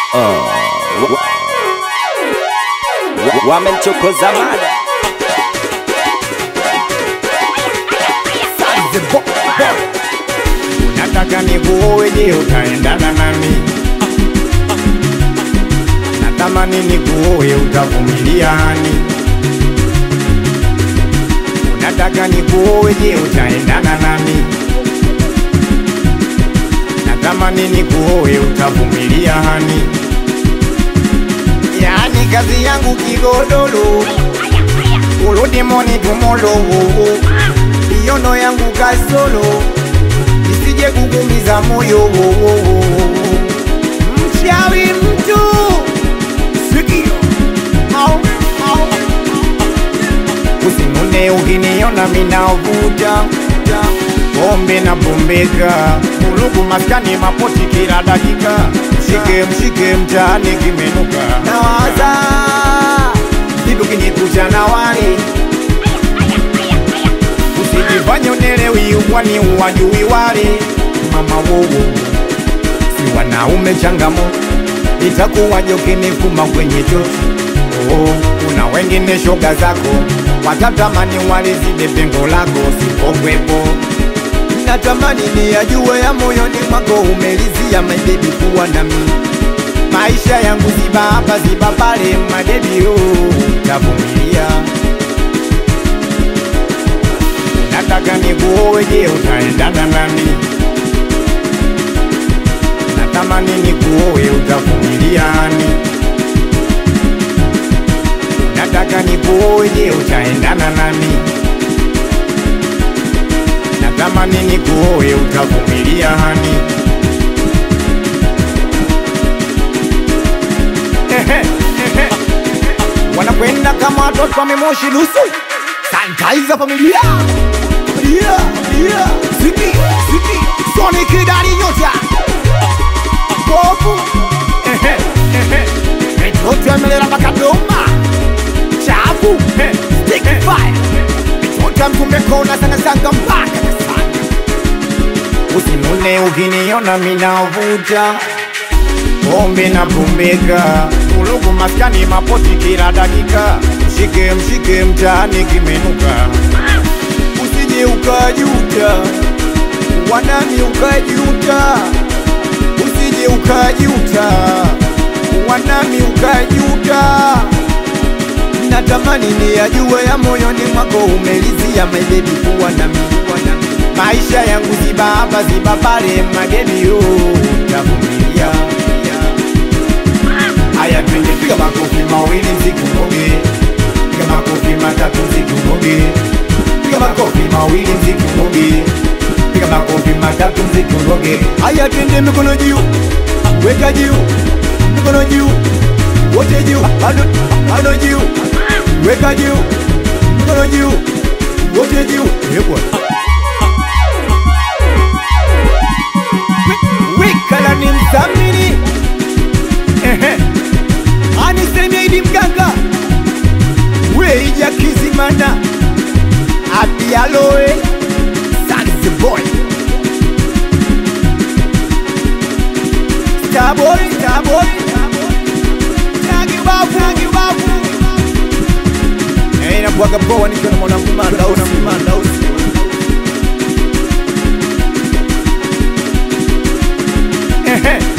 wamemchokoza mada Nataka nikuoe, je, utaendana nami? Natamani nikuoe, utavumilia hani? Unataka nikuoe, je, utaendana nami? Natamani nikuoe, utavumilia hani? Yani kazi yangu kigodoro, urudi moni tumolo, iono yangu kasolo isije kukumiza moyo mchawi mtu sikio au au usinune ukiniona minavuta pombe na pombeka mulugu maskani mapoti kila dakika mshike mshike mtaani kimenuka nawaza vitu kinikucha na wali usijifanye unelewi wani uwajui wale mama wowo si wanaume changamo itakuwaje ukinifuma kwenye choto oh, kuna wengine shoga zako watatamani walizide pengo lako sipokwepo natamani ni ajue ya moyoni mwako umelizia mabebi kuwa nami maisha yangu ziba hapa ziba pale madebi oh, tavumilia nataka nikuoe, je, utaendana nami? Natamani nikuoe, utavumilia hani? Nataka nikuoe, je, utaendana nami? Natamani nikuoe, utavumilia hani? Ehe, ehe. Wanakwenda kama watoto wamemoshi nusu sanitizer familia familia familia ziki ziki Sonic ndani nyota popu ehe ehe mitoto amelera mpaka Doma chafu eh, stick fire mitoto mtume kona sana sanga mpaka Kasanga usinune ukiniona minavuta pombe na pumbeka ulugu maskani mapoti kila dakika mshike mshike mtaani kimenuka usije ukajuta wanani ukajuta usije ukajuta wanani ukajuta natamani ni ajue ya moyoni mwako umelizia mabebi kuwa nami kuwa nami. maisha yangu ziba hapa ziba pale mabebi yo tavumilia haya twende piga makofi mawili mzikumoge piga makofi matatu mzikumoge piga makofi mawili mzikumoge piga makofi matatu mzikumoge haya twende mikono juu weka juu mikono juu wote juu bado bado juu weka juu mikono juu wote juu yekwa wikala ni msamini ehe anisemia idi mganga weija kizimana apialoe sanzeboy Starboy, Starboy, Tagibafu, Tagibafu. Eh, inakuwaga poa nikiwa na mwanangu Mandausi, Mandausi. Ehe.